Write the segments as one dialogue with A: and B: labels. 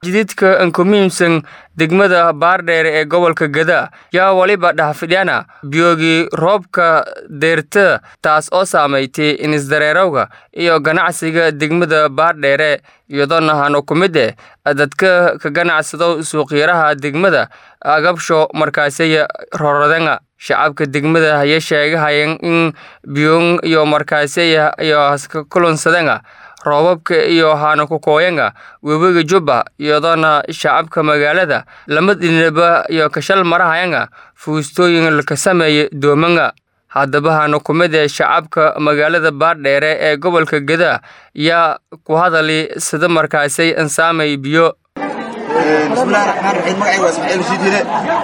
A: jididka ankumiimsan degmada baardheere ee gobolka gada yaa weliba dhahfidhana biyoogii roobka deyrta taas oo saamaytay inisdareerowga iyo ganacsiga degmada baardheere iyadoona hano ku mid eh dadka ka ganacsado suuqyaraha degmada agabsho markaasiya rorodanga shacabka degmada haya sheegahayan in biyoon iyo markaasiya iyo haska kulunsadanga roobabka iyo hana kukooyanga webiga jubba iyadoona shacabka magaalada lama dhinaba iyo kashal marahayanga fuustooyin laka sameeya doomanga haddaba hana ku mid ee shacabka magaalada baardheere ee gobolka gada yaa ku hadali sida markaasay ansaamay biyo
B: bismillahi raxmaan raxiim magacayga waa ismaaciil shiidile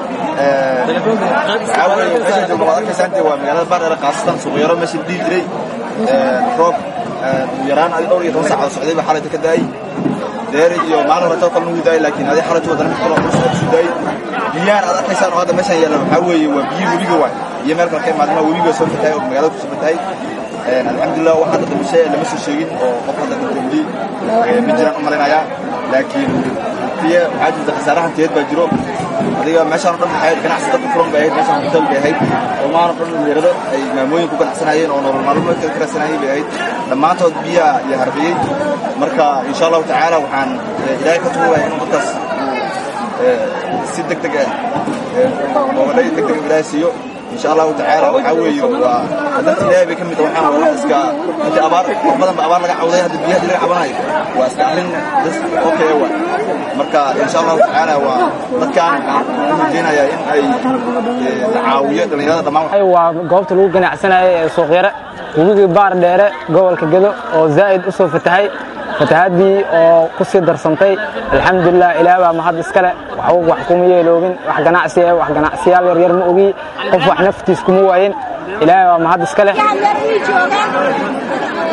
B: waxaa weeye meeshaan joogno waad arkaysaan dee waa magaalada baardheere khaasatan suuqyaro meesha la dhihi jiray roob ugu yaraan adi dhowr iyo toban saacadood socday baa xalayta ka daayey deeri iyo maalin hore too kale nugu daayey laakiin adi xalayta wadana mid kaloo culus oo soo daayey biyaan aad arkaysaan oo hadda meeshaan yaallan waxaa weeye waa biyo webiga waay iyo meel kale ka imaadma webiga soo fatahay oo magaalada kusoo fatahay alxamdulilah wax hadda dhimashe lama soo sheegin oo qof hadda dhintay weli ma jiraan u malaynayaa laakiin biyo waxaa jirta khasaare hantiyeed baa jiro adiga meeshaan o dhan maxay ganacsi dadka furan bay ahayd meeshaan hotel bay ahayd oo maan o dhan dhalinyarado ay maamooyin ku ganacsanayeen oo nolol maalmeedka ka raadsanayay bay ahayd dhammaantood biyaa iyo harbiyey marka insha allahu tacaala waxaan ilaahay ka tuugaya inuu dadkaas si deg deg ah moobadhay deg deg ilaahay siiyo insha allahu tacaala waxaa weeye waa dadka ilaahay bay ka mid waxaan waa wax iska hadii abaar wax badan ba abaar laga cawday hadda biyaha laga cabanayo waa iska arrin das okay waa marka insha allahu tacaala waa dadkaan waxaan u rajeynayaa in ay la caawiyo dhallinyarada dhammaan
C: waa goobta lagu ganacsanayo ee suuqyare webigii baar dheere gobolka gedo oo zaa'id u soo fatahay fatahaadii oo ku sii darsantay alxamdulilah ilaah baa mahad iskale waxba wax kuma yeeloobin wax ganacsi ah wax ganacsiyaal yaryar ma ogi qof wax naftiis kuma waayin ilaahay baa mahad iskale